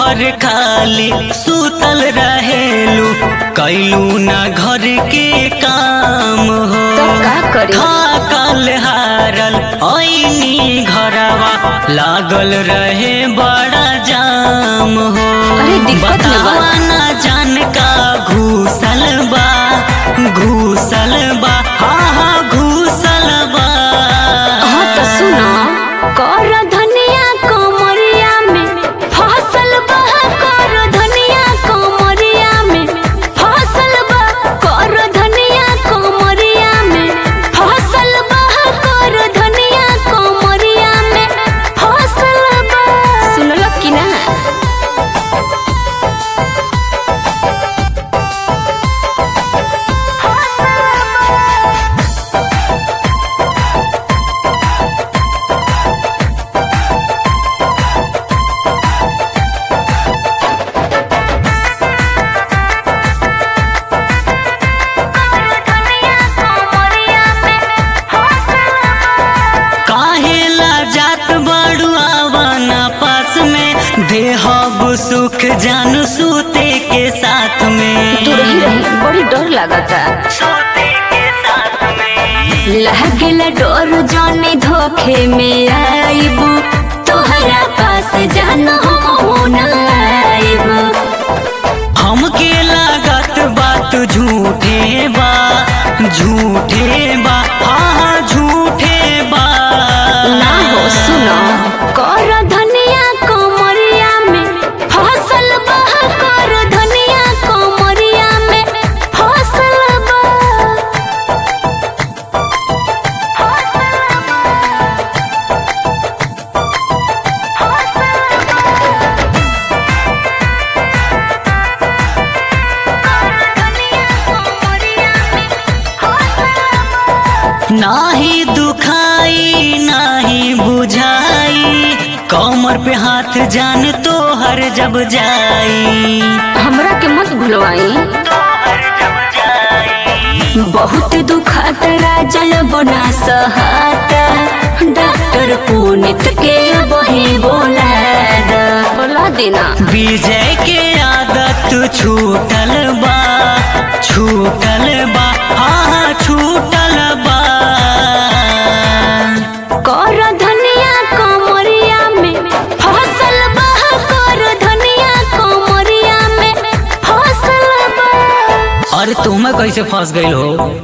भर खाली सुतल रहेलू कैलू ना घर के काम हो तब का करी? थाकल हारल ऐनी घरवा लागल रहे बड़ा जाम हो अरे दिक्कत न बा। बतावा ना जान का घूसल बा घूसल बा हाँ हाँ घूसल बा हाँ तो सुनो कर धनिया कमरिया में फसल बा कर धनिया कमरिया में फसल बा कर धनिया कमरिया में फसल बा कर धनिया कमरिया में फसल बा सुनलो कि ना काहे ला जात बड़ू आवाना पास में देहब सुख जानू सूते के साथ में तू रही रही बड़ी डर लागता सूते के साथ में लागेला डर जाने धोखे में आईबू तोहरा पास जाना हम ना आईबू हमके लागत बात झूठे बा झूठे बा हाँ हाँ झूठे बा ना हो सुनो कर धनिया कमरिया में फसल बा कर धनिया कमरिया में फसल बा नाही दुखाई नाही बुझाई कमर पे हाथ जान तो हर जब जाई हमरा के मत भुलवाई बहुत दुखात राजल बना सहाता डॉक्टर पुनित के वही बोला द बोला देना विजय के आदत छूटल बा छूटल बा हाँ हाँ छूटल बा कर धनिया कमरिया में फसल बा कर धनिया कमरिया में फसल बा अरे तुम्हें कैसे फंस गई हो